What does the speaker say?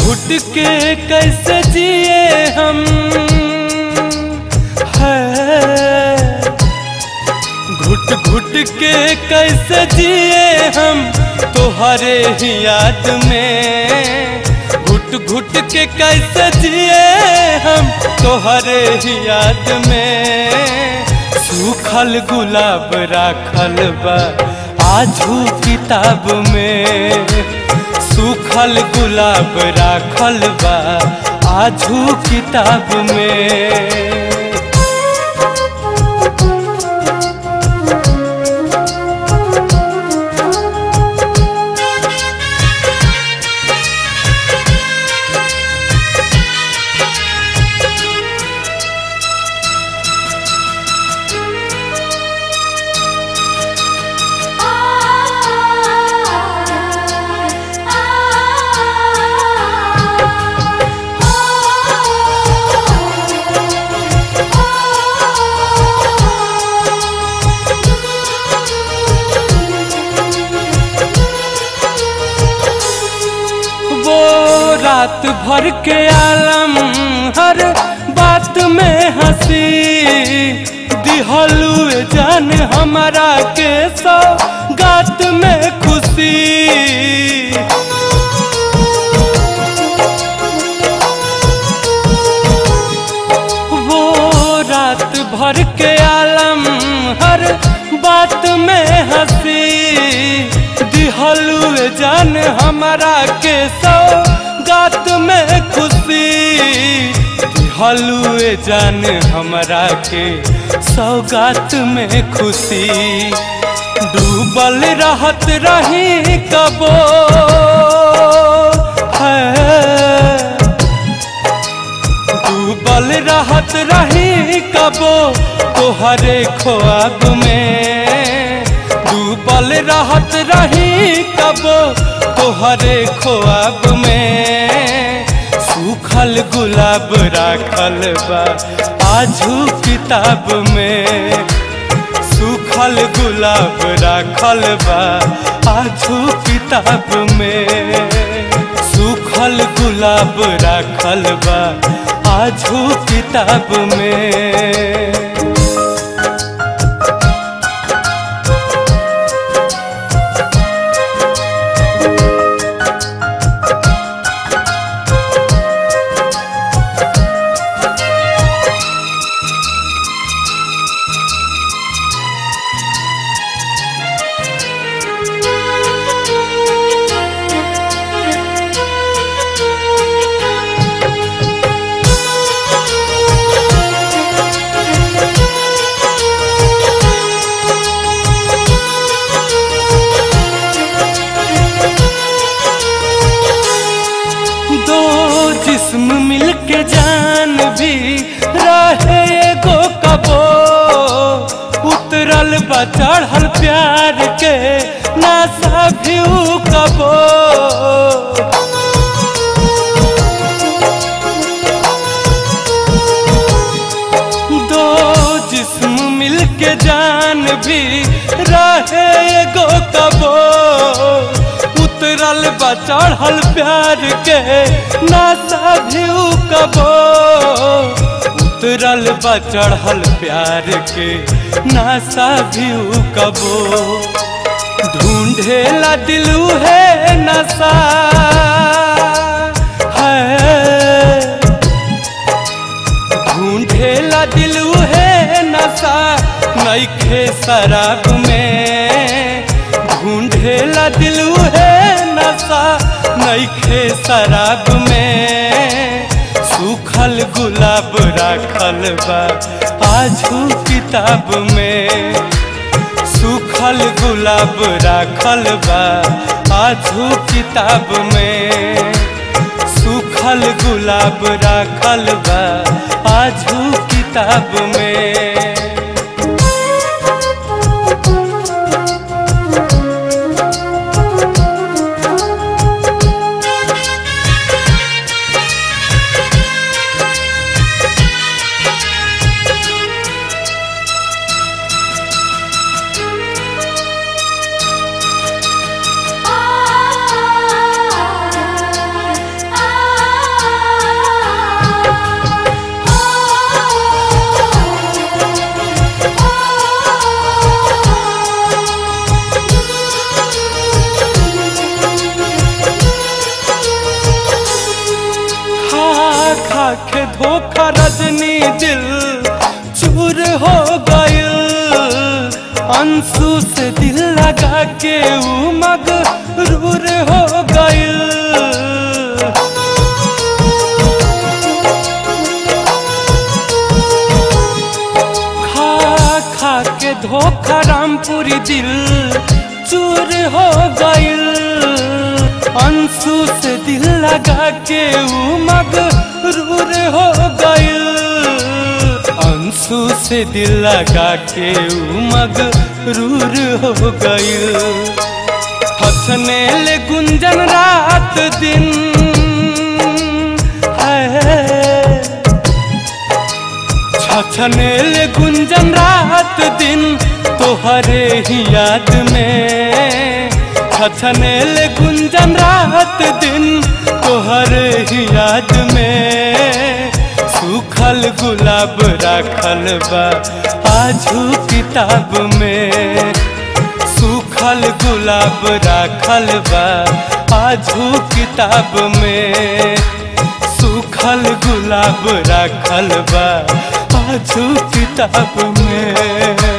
घुट के कैसे जिए हम है घुट घुट के कैसे जिए हम तोहरे ही याद में घुट घुट के कैसे जिए हम तोहरे ही याद में सूखल गुलाब राखल बा आजू किताब में सूखल गुलाब राखल बा आजू किताब में वो रात भर के आलम हर बात में हंसी दिहलू जान हमारा के सौ गात में खुशी वो रात भर के आलम हर बात में हंसी दिहलू जान हमारा के सौ गात में खुशी दिहलू जान हमारा के सौगात में खुशी डूबल रहत रही कबो है डूबल रहत रही कबो तोहरे ख्वाब में डूबल रहत रही कबो तोहरे ख्वाब में सूखल गुलाब राखल बा आजू किताब में सूखल गुलाब राखल बा आजू किताब में सूखल गुलाब राखल बा आजू किताब में दो जिस्म मिलके जान भी रहे एगो कबो उतरल बा चढ़ल प्यार के नासा भी ऊ कबो दो जिस्म मिलके जान भी रहे एगो कबो उतरल बा चढ़ल प्यार के नासा भी ऊ कबो उतरल बा चढ़ल प्यार के नासा भी ऊ कबो ढूंढेला दिलू है नशा है ढूंढेला दिलू है नशा नईखे शराब में ढूंढेला दिलू है नशा नईखे शराब में सूखल गुलाब राखल बा आजू किताब में सूखल गुलाब राखल बा आजू किताब में सूखल गुलाब राखल बा आजू किताब में आ रजनी दिल चूर हो गइल अंशु से दिल लगा के ऊ मगरूर हो गइल खा खा के धोखा रामपुरी दिल चूर हो गइल अंशु से दिल लगा के ऊ मगरूर हो गइल अंशु से दिल लगा के ऊ मगरूर हो गइल हंसने ले गुंजन रात दिन है छछनेल गुंजन रात दिन तोहरे ही याद में छछनेल गुंजन रात दिन तोहरे ही याद में सूखल गुलाब राखल बा आजू किताब में सूखल गुलाब राखल बा आजू किताब में सूखल गुलाब राखल बा आजू किताब में